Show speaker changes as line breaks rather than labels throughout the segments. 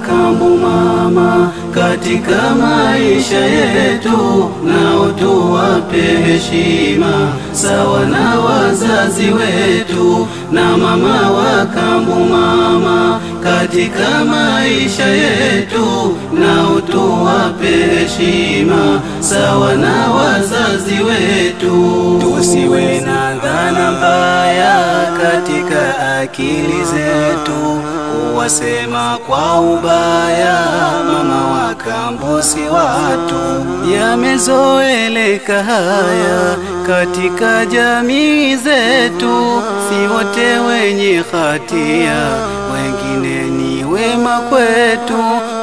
kambo mama, katika maisha yetu, nao tuwape heshima sawa na wazazi wetu na mama wa kambo mama, katika maisha yetu, nao tuwape heshima sawa na wazazi wetu. Tusiwe na dhana mbaya katika akili zetu, kuwasema kwa ubaya mama wa kambo si watu. Yamezoeleka haya katika jamii zetu, si wote wenye hatia, wengine ni wema kwetu.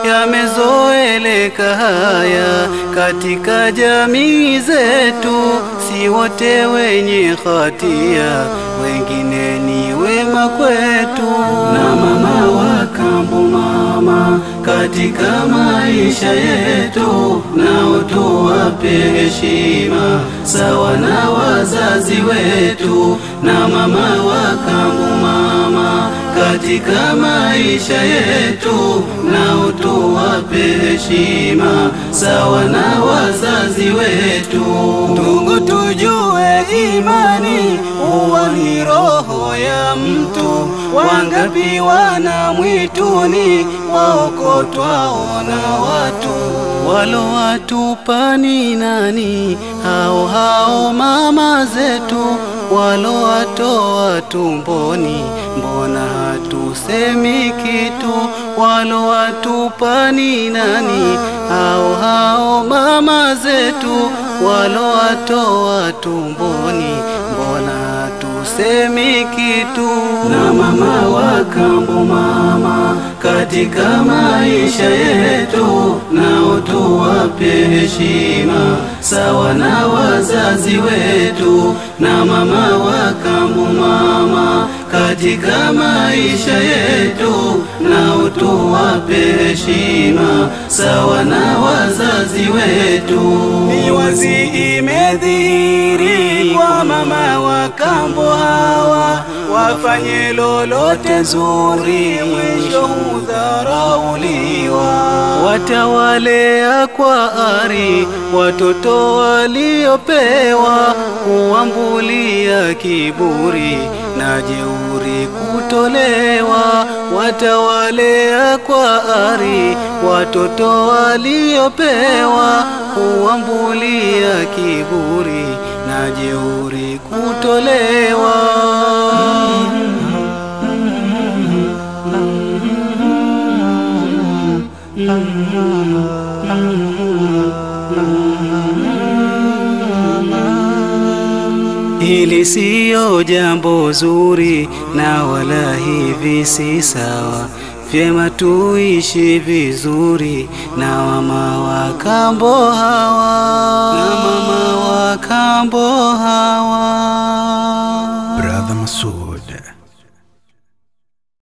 Yamezoeleka haya katika jamii zetu, si wote wenye hatia, wengine ni wema kwetu. Na mama wa kambo mama, katika maisha yetu, nao tuwape heshima sawa na wazazi wetu. Na mama wa kambo mama, katika maisha yetu, nao tuwape heshima sawa na wazazi wetu. Ndugu, tujue imani huwa ni roho ya mtu. Wangapi wana mwituni waokotwao na watu walo watupa ni nani? Hao hao mama zetu walo watoa tumboni, mbona hatusemi kitu? Walo watupa ni nani? Hao hao mama zetu walo watoa tumboni, mbona hatusemi kitu? Na mama wa kambo mama, katika maisha yetu, nao tuwape heshima sawa na wazazi wetu. Na mama wa kambo mama, katika maisha yetu, nao tuwape heshima sawa na wazazi wetu. Ni wazi imedhihiri kwa mama wa kambo hawa, wafanye lolote zuri, mwisho hudharauliwa. Watawalea kwa ari watoto waliopewa, kuambulia kiburi na jeuri kutolewa. Watawalea kwa ari watoto waliopewa, kuambulia kiburi na jeuri kutolewa. Hili siyo jambo zuri na wala hivi si sawa. Vyema tuishi vizuri na mama wa kambo hawa, na mama wa kambo hawa.